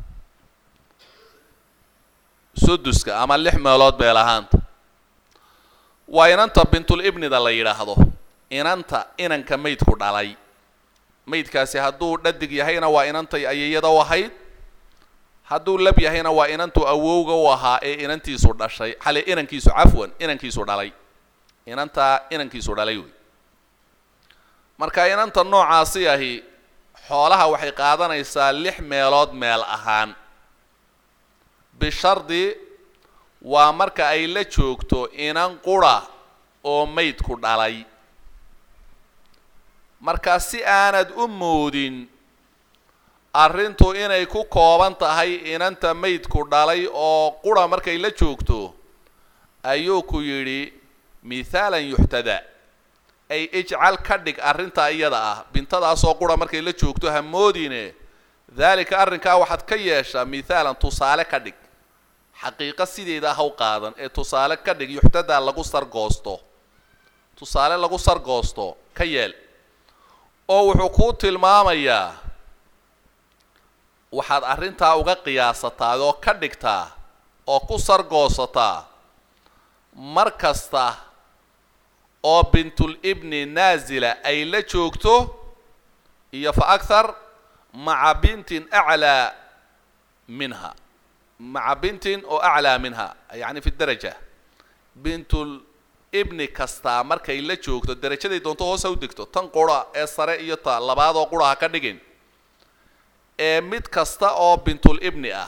suduska ama lix meelood beel ahaanta waa inanta bintulibnida la yidhaahdo inanta inanka maydku dhalay maydkaasi hadduu dhadig yahayna waa inantay ayayada u ahayd hadduu lab yahayna waa inantuu awowga u ahaa ee inantiisu dhashay xale inankiisu cafwan inankiisu dhalay inantaa inankiisu dhalay wey marka inanta noocaasi ahi xoolaha waxay qaadanaysaa lix meelood meel ahaan bishardi waa marka ay la joogto inan qura oo maydku dhalay marka si aanad u moodin arrintu inay ku kooban tahay inanta maydku dhalay oo qura markay la joogto ayuu ku yidhi mithaalan yuxtada ay ijcal ka dhig arrintaa iyada ah bintadaasoo qura markay la joogto ha moodine daalika arrinkaa waxaad ka yeeshaa mithaalan tusaale ka dhig xaqiiqo sideeda haw qaadan ee tusaale ka dhig yuxtadaa lagu sargoosto tusaale lagu sargoosto ka yeel oo wuxuu kuu tilmaamayaa waxaad arrintaa uga qiyaasataa oo ka dhigtaa oo ku sargoosataa mar kasta oo bintul ibni naasila ay la joogto iyo fa akhar maca bintin aclaa minha maca bintin oo aclaa minha yacni fi daraja bintul ibni kastaa markay la joogto darajaday doonto hoos ha u degto tan qura ee sare iyo ta labaadoo qura ha ka dhigin ee mid kasta oo bintul ibni ah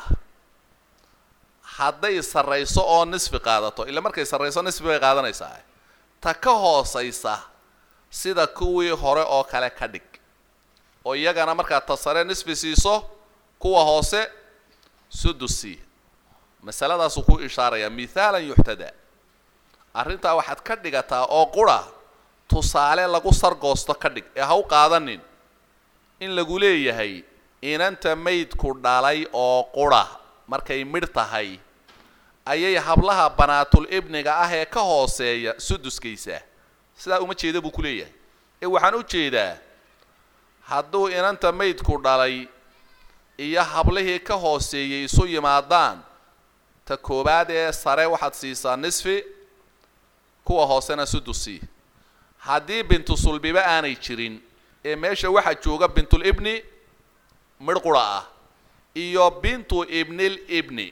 hadday sarrayso oo nisfi qaadato ila markay sarrayso nisfi bay qaadanaysaa ta ka hoosaysa sida kuwii hore oo kale ka dhig oo iyagana markaad ta sare nisfi siiso kuwa hoose sudusi masaladaasuu ku ishaarayaa mithaalan yuxtada arrintaa waxaad ka dhigataa oo qura tusaale lagu sargoosto ka dhig ee ha u qaadanin in lagu leeyahay inanta maydku dhalay oo qura markay midh tahay ayay hablaha banaatul ibniga ah ee ka hooseeya suduskaysa sidaa uma jeeda buu ku leeyahay ee waxaan u jeedaa hadduu inanta maydku dhalay iyo hablihii ka hooseeyey isu yimaadaan ta koowaad ee sare waxaad siisaa nisfi kuwa hoosena sudusi haddii bintu sulbiba aanay jirin ee meesha waxaa jooga bintul ibni midh qura ah iyo bintu ibnil ibni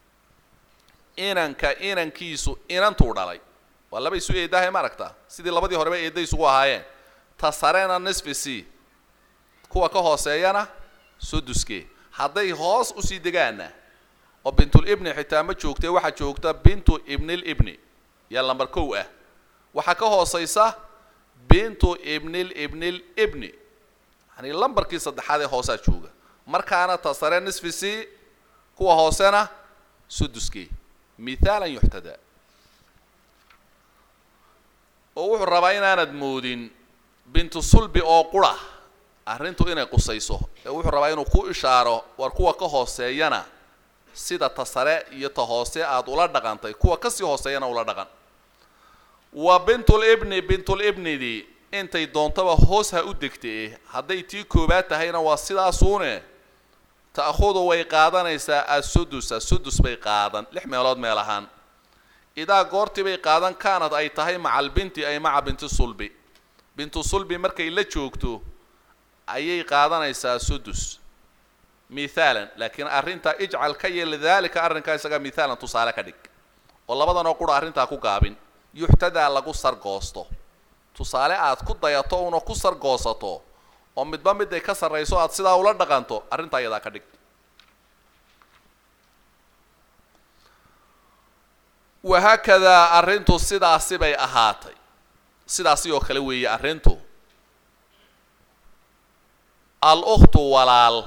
inanka inankiisu inantuu dhalay waa laba isu eedahay ma aragtaa sidii labadii horeba eedda isugu ahaayeen ta sarena nisfi c kuwa ka hooseeyana suduske hadday hoos usii degaana oo bintul ibni xitaa ma joogtee waxaa joogta bintu ibnil ibni yaa lambar kow ah waxaa ka hooseysa bintu ibnil ibnil ibni yani lambarkii saddexaad ee hoosaa jooga markaana ta sare nisfi c kuwa hoosena suduskii mithaalan yuxtada oo wuxuu rabaa inaanad moodin bintu sulbi oo qura arrintu inay qusayso ee wuxuu rabaa inuu ku ishaaro war kuwa ka hooseeyana sida ta sare iyo ta hoose aada ula dhaqantay kuwa kasii hooseeyana ula dhaqan wa bintul ibni bintul ibnidii intay doontaba hoos ha u degtee hadday tii koobaad tahayna waa sidaasuune ta'khudu way qaadanaysaa assudusa sudus bay qaadan lix meelood meel ahaan idaa goortii bay qaadan kaanad ay tahay maca albinti ay maca binti sulbi bintu sulbi markay la joogto ayay qaadanaysaa sudus mithaalan laakiin arrintaa ijcal ka yeel daalika arrinkaa isaga mithaalan tusaale ka dhig oo labadan oo qura arrintaa ku gaabin yuxtadaa lagu sargoosto tusaale aad ku dayato una ku sargoosato oo midba miday ka sarrayso aad sidaa ula dhaqanto arrintaa iyadaa ka dhig wahaakadaa arrintu sidaasi bay ahaatay sidaasi oo kale weeye arrintu al ukhtu walaal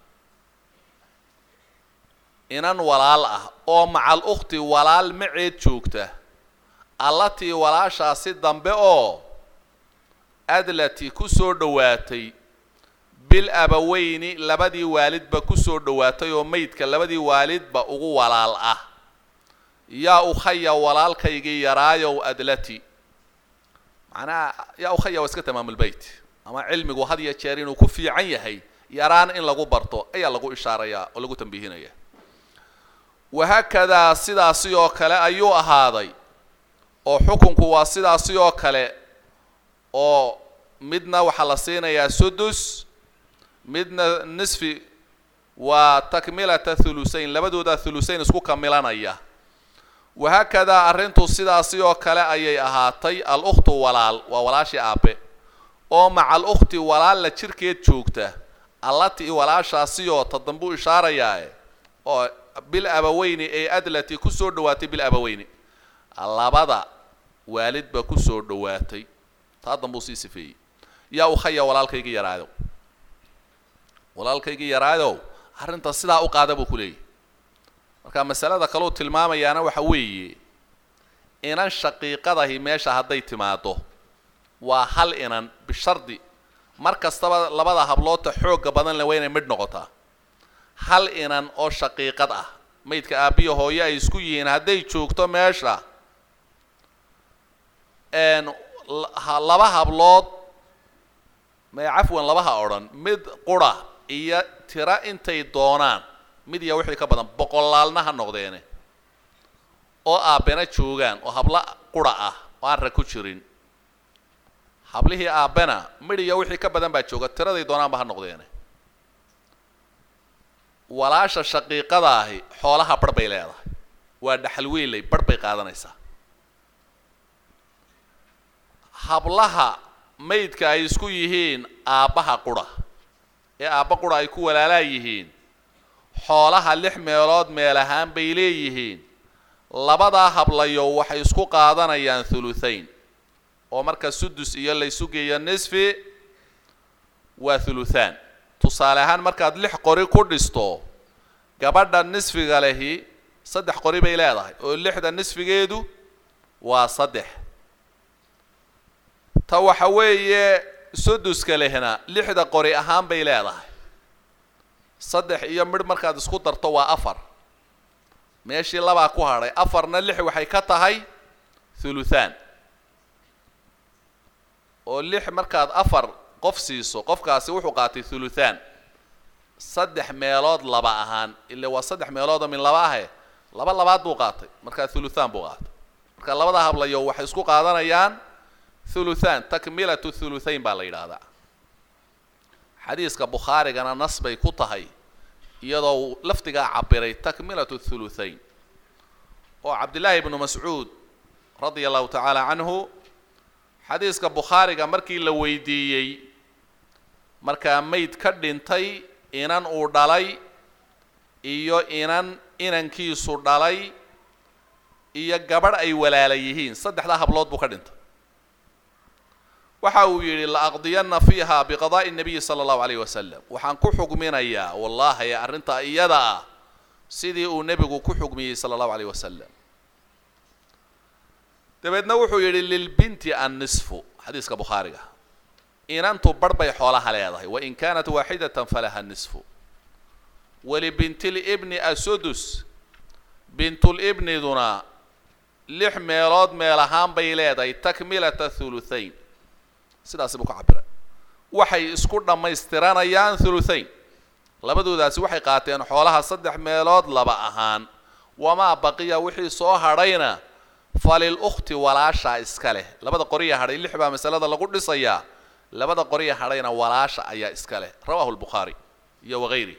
inan walaal ah oo macal ukhti walaal maceed joogta allatii walaashaasi dambe oo adlati ku soo dhowaatay bil abaweyni labadii waalidba ku soo dhowaatay oo maydka labadii waalidba ugu walaal ah yaa ukhaya walaalkaygii yaraayow adlati macnaha yaa ukhaya waa iska tamaamulbeyt ama cilmigu had ya jeer inuu ku fiican yahay yaraan in lagu barto ayaa lagu ishaarayaa oo lagu tambiihinaya wahaakadaa sidaasi oo kale ayuu ahaaday oo xukunku waa sidaasi oo kale oo midna waxaa la siinayaa sudus midna nisfi waa takmilata thulusayn labadooda thulusayn isku kamilanaya wahaakadaa arrintu sidaasi oo kale ayay ahaatay al ukhtu walaal waa walaashii aabe oo maca al ukhti walaal la jirkeed joogta allati walaashaasiyoo ta dambuu ishaarayaae oo bil abaweyni ee adlati ku soo dhowaatay bil abaweyni labada waalidba ku soo dhowaatay taa dambuu sii sifeeyey yaa ukhaya walaalkaygii yaraadow walaalkaygii yaraadow arrinta sidaa u qaada buu ku leeyahy marka masalada kaleu tilmaamayaana waxa weeye inan shaqiiqadahi meesha hadday timaado waa hal inan bishardi mar kastaba labada habloodta xoogga badan le waa inay midh noqotaa hal inan oo shaqiiqad ah maydka aabbiya hooye ay isku yihiin hadday joogto meesha laba hablood may cafwan labaha odhan mid qura iyo tira intay doonaan mid iyo wixii ka badan boqolaalna ha noqdeene oo aabbena joogaan oo hablo qura ah oo aan rag ku jirin hablihii aabbena midh iyo wixii ka badan baa jooga tiraday doonaanba ha noqdeene walaasha shaqiiqada ahi xoolaha barh bay leedahay waa dhaxal weylay barh bay qaadanaysaa hablaha maydka ay isku yihiin aabbaha qura ee aabba qura ay ku walaalaa yihiin xoolaha lix meelood meel ahaan bay leeyihiin labadaa hablayo waxay isku qaadanayaan thuluthayn oo marka sudus iyo laysu geeyo nisfi waa thuluthaan tusaale ahaan markaad lix qori ku dhisto gabadha nisfiga lehi saddex qori bay leedahay oo lixda nisfigeedu waa saddex ta waxa weeye suduska lehna lixda qori ahaan bay leedahay saddex iyo midh markaad isku darto waa afar meeshii labaa ku hadhay afarna lix waxay ka tahay thuluthaan oo lix markaad afar qof siiso qofkaasi wuxuu qaatay thuluthaan saddex meelood laba ahaan ila waa saddex meeloodoo min laba ahe laba labaad buu qaatay markaa thuluthaan buu qaatay marka labada hablayo waxay isku qaadanayaan thuluthaan takmilatu thuluthayn baa la yidhaahdaa xadiiska bukhaarigana nas bay ku tahay iyadoo uu lafdigaa cabiray takmilatu thuluthayn oo cabdillaahi ibnu mascuud radia allahu tacaala canhu xadiiska bukhaariga markii la weydiiyey markaa mayd ka dhintay inan uu dhalay iyo inan inankiisu dhalay iyo gabadh ay walaala yihiin saddexdaa hablood buu ka dhintay waxa uu yidhi laaqdiyanna fiiha biqadaa'i nabiyi sala allahu alayh wasalam waxaan ku xugminayaa wallahi arrintaa iyada ah sidii uu nebigu ku xugmiyey sala allahu alayh wasalam dabeedna wuxuu yidhi lilbinti annisfu xadiiska bukhaariga inantu barh bay xoolaha leedahay wain kaanat waaxidatan falaha nisfu walibintilibni asudus bintulibniduna lix meelood meel ahaan bay leedahay takmilata thuluthayn sidaasi buu ka cabiray waxay isku dhammaystiranayaan thuluthayn labadoodaasi waxay qaateen xoolaha saddex meelood laba ahaan wamaa baqiya wixii soo hadhayna falil ukhti walaashaa iska leh labada qoriya hadhay lix baa masalada lagu dhisayaa labada qoriya hadhayna walaasha ayaa iska leh rawahu lbukhaari iyo wagayri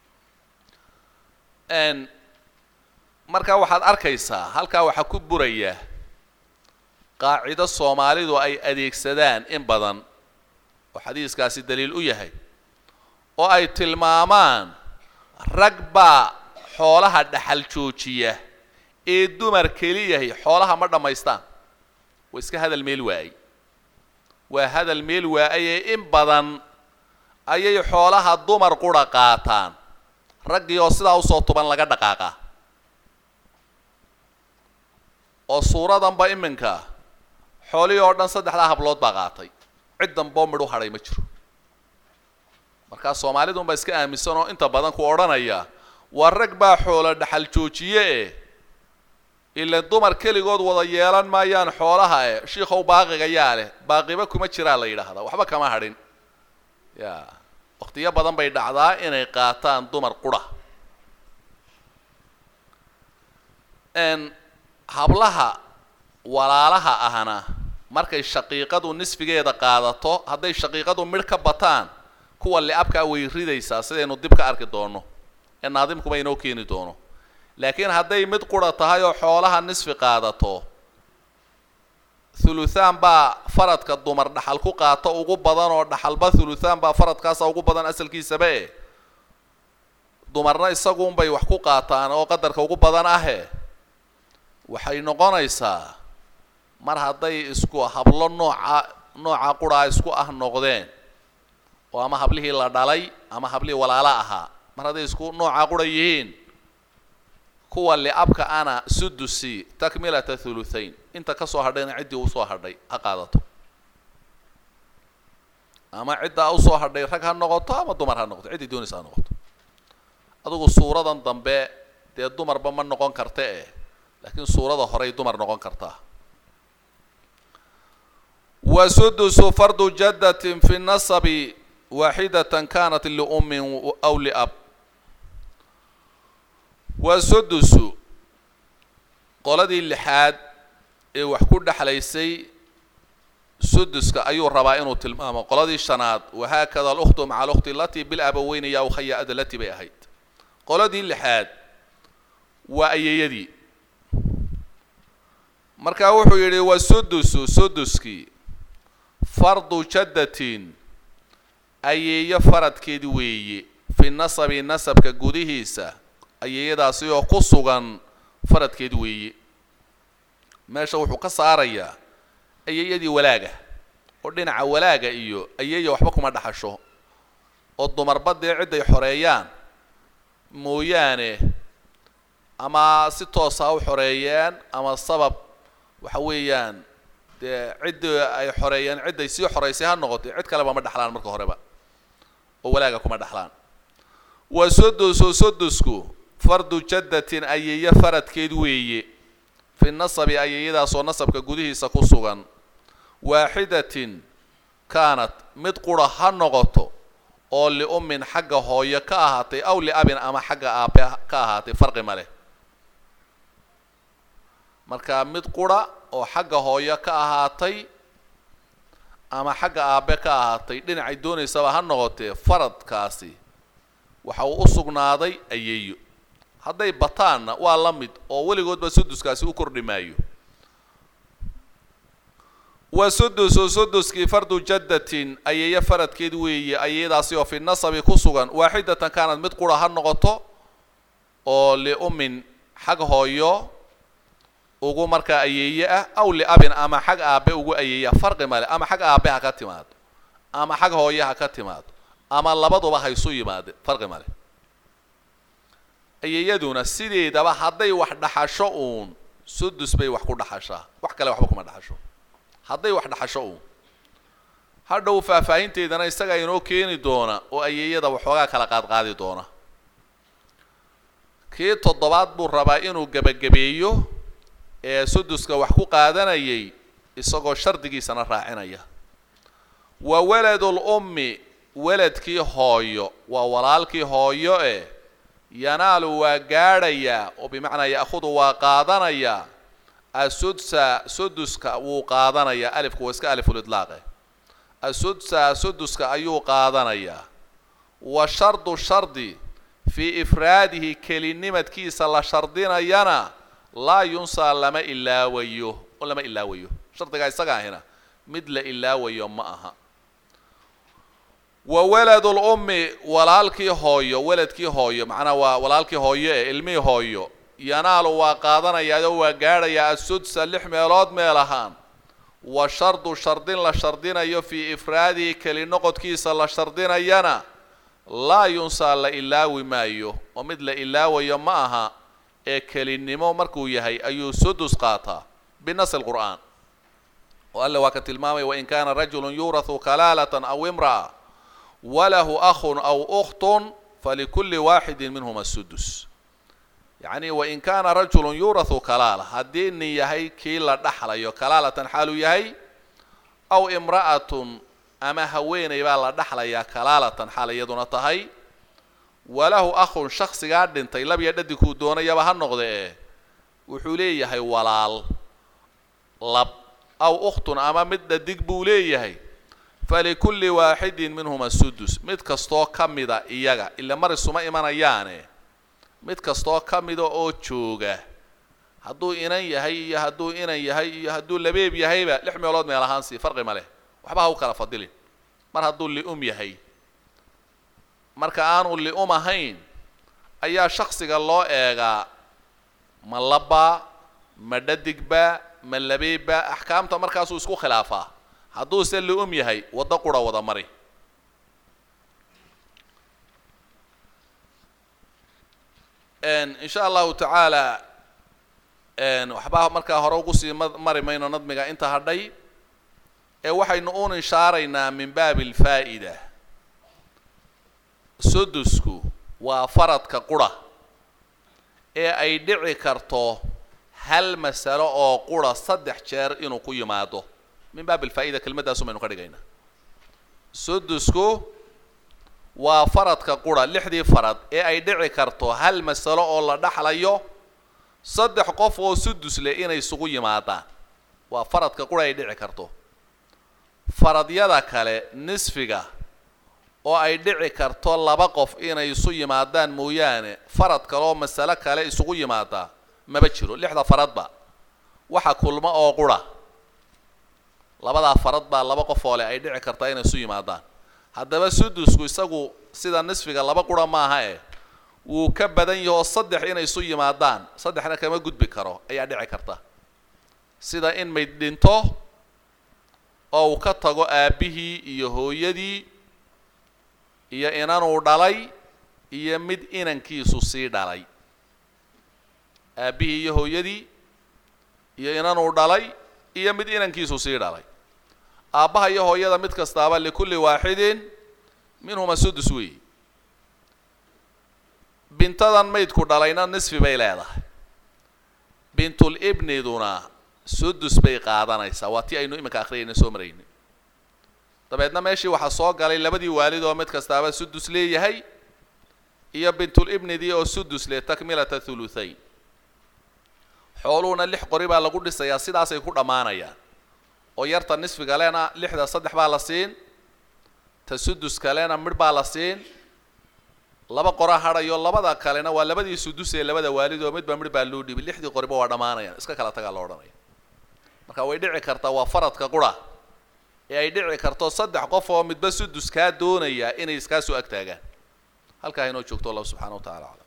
markaa waxaad arkaysaa halkaa waxaa ku buraya qaacido soomaalidu ay adeegsadaan in badan oo xadiiskaasi daliil u yahay oo ay tilmaamaan rag baa xoolaha dhaxal joojiya ee dumar keliyahay xoolaha ma dhammaystaan waa iska hadal meel waayey waa hadal meel waayee in badan ayay xoolaha dumar qura qaataan raggii oo sidaa usoo tuban laga dhaqaaqaa oo suuradanba iminka xoolihii oo dhan saddexdaa hablood baa qaatay cid danboo midh u hadhay ma jiro markaa soomaalidunbaa iska aaminsan oo inta badan ku odhanaya waa rag baa xoolo dhaxal joojiye eh ila dumar keligood wada yeelan maayaan xoolaha e shiikow baaqiga yaa leh baaqiba kuma jiraa la yidhaahdaa waxba kama hadhin ya waktiyo badan bay dhacdaa inay qaataan dumar qura hablaha walaalaha ahna markay shaqiiqadu nisfigeeda qaadato hadday shaqiiqadu midh ka bataan kuwa li-abkaa way ridaysaa sidaynu dib ka arki doono ee naadimkuba inoo keeni doono laakiin hadday mid qura tahay oo xoolaha nisfi qaadato thuluthaan baa faradka dumar dhaxal ku qaato ugu badan oo dhaxalba thuluthaan baa faradkaasa ugu badan asalkiisaba e dumarna isaguunbay wax ku qaataan oo qadarka ugu badan ahe waxay noqonaysaa mar hadday isku hablo nooca nooca quraa isku ah noqdeen oo ama hablihii la dhalay ama hablihii walaala ahaa mar hadday isku nooca qura yihiin kuwa liabka ana sudusi takmilata thuluthain inta ka soo hadhayna ciddii usoo hadhay ha qaadato ama ciddaa usoo hadhay rag ha noqoto ama dumar ha noqoto ciddii doonaysa ha noqoto adugu suuradan dambe dee dumarba ma noqon karta eh laakiin suurada horey dumar noqon kartaa wa sudusu fardu jaddatin fi nasabi waaxidatan kanat liummin aw liab waa sudusu qoladii lixaad ee wax ku dhexlaysay suduska ayuu rabaa inuu tilmaamo qoladii shanaad wahaakada alukhtu maca alukhti alatii bilabaweyni ya ukhaya adalati bay ahayd qoladii lixaad waa ayeeyadii marka wuxuu yidhi wa sudusu suduskii fardu jaddatin ayeeyo faradkeed weeye fi nasabi nasabka gudihiisa ayeeyadaasi oo ku sugan faradkeed weeye meesha wuxuu ka saarayaa ayeeyadii walaaga oo dhinaca walaaga iyo ayeeya waxba kuma dhaxasho oo dumarba dee cidday xoreeyaan mooyaane ama si toosa u xoreeyeen ama sabab waxa weeyaan dee ciddii ay xoreeyeen cidday sii xoreysay ha noqotay cid kaleba ma dhexlaan marka horeba oo walaaga kuma dhexlaan wa sudusu sudusku fardu jaddatin ayeeyo faradkeed weeye fi nasabi ayeeyadaasoo nasabka gudihiisa ku sugan waaxidatin kaanat mid qura ha noqoto oo liummin xagga hooyo ka ahaatay aw liabin ama xagga aabe ka ahaatay farqi ma leh marka mid qura oo xagga hooyo ka ahaatay ama xagga aabe ka ahaatay dhinacay doonaysaba ha noqotee faradkaasi waxa uu u sugnaaday ayeeyo hadday bataanna waa la mid oo weligoodba suduskaasi u kordhi maayo wa sudusu suduskii fardu jaddatin ayeeyo faradkeed weeye ayeeyadaasi oo fi nasabi ku sugan waaxidatan kaanad mid qura ha noqoto oo liummin xag hooyo ugu markaa ayeeye ah aw liabin ama xag aabe ugu ayeeya farqi male ama xag aabe ha ka timaado ama xag hooye ha ka timaado ama labaduba ha isu yimaade farqi male ayeeyaduna sideedaba hadday wax dhaxasho uun sudus bay wax ku dhaxashaa wax kale waxba kuma dhaxasho hadday wax dhaxasho uun hadhow faahfaahinteedana isagaa inoo keeni doona oo ayeeyada waxoogaa kala qaadqaadi doona kii toddobaad buu rabaa inuu gebagabeeyo ee suduska wax ku qaadanayay isagoo shardigiisana raacinaya wa waladul ummi weladkii hooyo waa walaalkii hooyo eh yanaalu waa gaadhayaa oo bimacnaa ya'khudu waa qaadanayaa asudsa suduska wuu qaadanayaa alifku waa iska alifulidlaaqe asudsa suduska ayuu qaadanayaa wa shardu shardi fii ifraadihi kelinimadkiisa la shardinayana laa yunsaa lama ilaawayo oo lama ilaawayo shardigaa isaga ahina mid la ilaawayo ma aha wa waladul ummi walaalkii hooyo weladkii hooyo macnaa waa walaalkii hooyo ee ilmihii hooyo yanaalu waa qaadanayaao waa gaadhayaa asudsa lix meelood meel ahaan wa shardu shardin la shardinayo fii ifraadihi keli noqodkiisa la shardinayana laa yunsaa la ilaawi maayo oo mid la ilaawayo ma aha ee kelinimo markuu yahay ayuu sudus qaataa binasi lqur'aan oo alle waa ka tilmaamaya wain kaana rajulu yuurahu kalaalatan aw imra'a walahu akhun aw ukhtun falikuli waaxidin minhuma sudus yacni wain kaana rajulu yuurahu kalaala haddii nin yahay kii la dhaxlayo kalaalatan xaaluu yahay aw imra'atun ama haweeney baa la dhaxlayaa kalaalatan xaal iyaduna tahay walahu akhun shaksigaa dhintay labiya dhadigkuu doonayaba ha noqde ee wuxuu leeyahay walaal lab aw ukhtun ama mid dhadig buu leeyahay falikulli waaxidin minhuma sudus mid kastoo ka mida iyaga ila mar isuma imanayaane mid kastoo ka mida oo jooga hadduu inan yahay iyo hadduu inan yahay iyo hadduu labeeb yahayba lix meelood meel ahaan sii farqi ma leh waxba ha u kala fadilin mar hadduu li'um yahay marka aanu li'um ahayn ayaa shaksiga loo eegaa ma labba ma dhadigba ma labeebba axkaamta markaasuu isku khilaafaa hadduuse li'um yahay waddo qura wada mari insha allahu tacaala waxbaa markaa hore ugu sii mari mayno nadmiga inta hadhay ee waxaynu uun inshaaraynaa min baabi alfaa'ida sudusku waa faradka qura ee ay dhici karto hal masalo oo qura saddex jeer inuu ku yimaado min baab alfaa'ida kelmaddaasu baynu ka dhigaynaa sudusku waa faradka qura lixdii farad ee ay dhici karto hal masalo oo la dhaxlayo saddex qof oo sudus leh inay isugu yimaadaan waa faradka qura ay dhici karto faradyada kale nisfiga oo ay dhici karto laba qof inay isu yimaadaan mooyaane farad kaleoo masalo kale isugu yimaadaa maba jiro lixda faradba waxa kulmo oo qura labadaa farad baa laba qof oo leh ay dhici kartaa inay isu yimaadaan haddaba sudusku isagu sida nisfiga laba qura maaha eh wuu ka badan yahoo saddex inay isu yimaadaan saddexna kama gudbi karo ayaa dhici karta sida in mayd dhinto oo uu ka tago aabbihii iyo hooyadii iyo inanuu dhalay iyo mid inankiisu sii dhalay aabbihii iyo hooyadii iyo inanuu dhalay iyo mid inankiisu sii dhalay aabbaha iyo hooyada mid kastaaba likulli waaxidin minhuma sudus weey bintadan maydku dhalayna nisfi bay leedahay bintul ibniduna sudus bay qaadanaysaa waa tii aynu iminka akhriyayna soo marayna dabeedna meeshii waxaa soo galay labadii waalid oo mid kastaaba sudus leeyahay iyo bintul ibnidii oo sudus leh takmilata thuluthayn xooluhuna lix qori baa lagu dhisayaa sidaasay ku dhammaanayaan oo yarta nisfiga lena lixda saddex baa la siin ta sudus kalena midh baa la siin laba qora hadhayo labada kalena waa labadii sudus ee labada waalid oo midba midh baa loo dhiibay lixdii qoriba waa dhammaanayaan iska kala tagaa la odhanaya marka way dhici kartaa waa faradka qura ee ay dhici karto saddex qof oo midba sudus kaa doonaya inay iskaa soo ag taagaan halkaa inoo joogto allah subxana wa tacala aclam